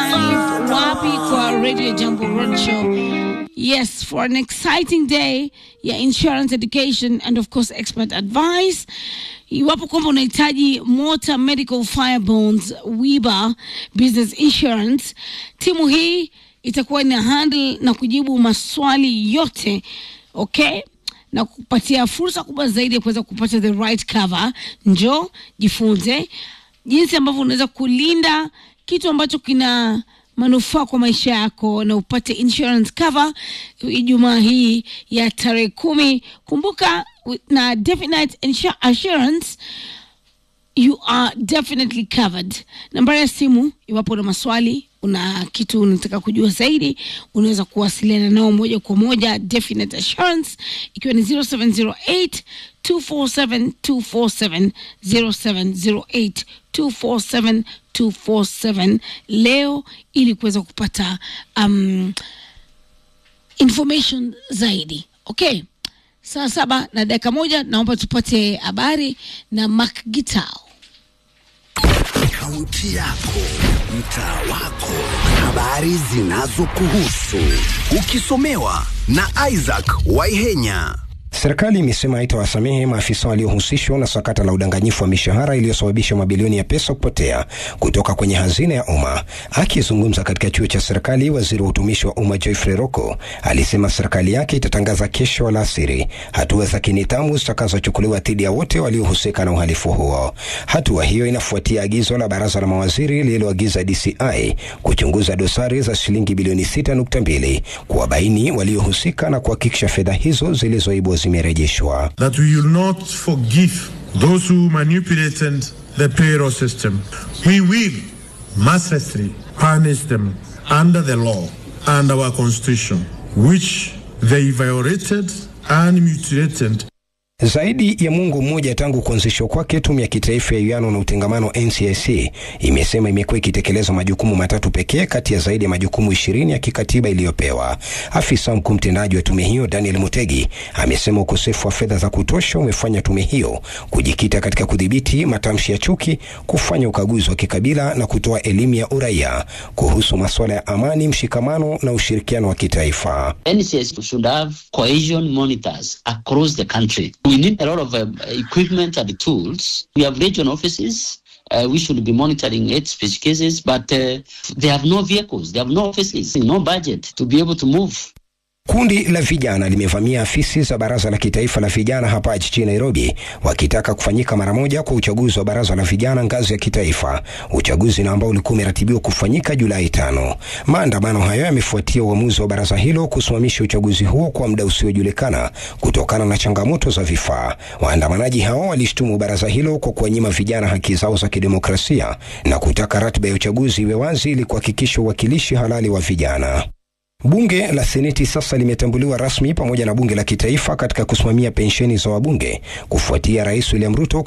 live wapi kwa Radio Jambo Roadshow. Yes, for an exciting day ya insurance education and of course expert advice. Iwapo kwamba unahitaji motor medical fire bonds wiba business insurance, timu hii itakuwa ina handle na kujibu maswali yote okay na kupatia fursa kubwa zaidi ya kuweza kupata the right cover. Njoo jifunze jinsi ambavyo unaweza kulinda kitu ambacho kina manufaa kwa maisha yako na upate insurance cover Ijumaa hii ya tarehe kumi. Kumbuka na Definite Insur- Assurance you are definitely covered. Nambari ya simu, iwapo una maswali, una kitu unataka kujua zaidi, unaweza kuwasiliana nao moja kwa moja. Definite Assurance ikiwa ni 0708 247 247 0708 247 247 leo, ili kuweza kupata um, information zaidi. Okay, saa saba na dakika moja, naomba tupate habari na Mark Gitao. Kaunti yako, mtaa wako, habari zinazokuhusu, ukisomewa na Isaac Waihenya. Serikali imesema haitawasamehe maafisa waliohusishwa na sakata la udanganyifu wa mishahara iliyosababisha mabilioni ya pesa kupotea kutoka kwenye hazina ya umma. Akizungumza katika chuo cha serikali, waziri wa utumishi wa umma Geoffrey Roko alisema serikali yake itatangaza kesho alasiri hatua za kinidhamu zitakazochukuliwa dhidi ya wote waliohusika na uhalifu huo. Hatua hiyo inafuatia agizo la baraza la mawaziri lililoagiza DCI kuchunguza dosari za shilingi bilioni 6.2 kuwabaini waliohusika na kuhakikisha fedha hizo zilizoibwa zimerejeshwa. that we will not forgive those who manipulated the payroll system. We will mercilessly punish them under the law and our constitution, which they violated and mutilated Zaidi ya muongo mmoja tangu kuanzishwa kwake, tume ya kitaifa ya uwiano na utengamano NCIC imesema imekuwa ikitekeleza majukumu matatu pekee kati ya zaidi ya majukumu ishirini ya kikatiba iliyopewa. Afisa mkuu mtendaji wa tume hiyo Daniel Mutegi amesema ukosefu wa fedha za kutosha umefanya tume hiyo kujikita katika kudhibiti matamshi ya chuki, kufanya ukaguzi wa kikabila na kutoa elimu ya uraia kuhusu masuala ya amani, mshikamano na ushirikiano wa kitaifa. NCS should have cohesion monitors across the country. We need a lot of um, equipment and tools. We have regional offices. Uh, we should be monitoring eight special cases, but uh, they have no vehicles, they have no offices, no budget to be able to move. Kundi la vijana limevamia afisi za baraza la kitaifa la vijana hapa jijini Nairobi wakitaka kufanyika mara moja kwa uchaguzi wa baraza la vijana ngazi ya kitaifa, uchaguzi na ambao ulikuwa umeratibiwa kufanyika Julai tano. Maandamano hayo yamefuatia uamuzi wa baraza hilo kusimamisha uchaguzi huo kwa muda usiojulikana kutokana na changamoto za vifaa. Waandamanaji hao walishtumu baraza hilo kwa kuwanyima vijana haki zao za kidemokrasia na kutaka ratiba ya uchaguzi iwe wazi ili kuhakikisha uwakilishi halali wa vijana. Bunge la Seneti sasa limetambuliwa rasmi pamoja na bunge la kitaifa katika kusimamia pensheni za wabunge kufuatia Rais William Ruto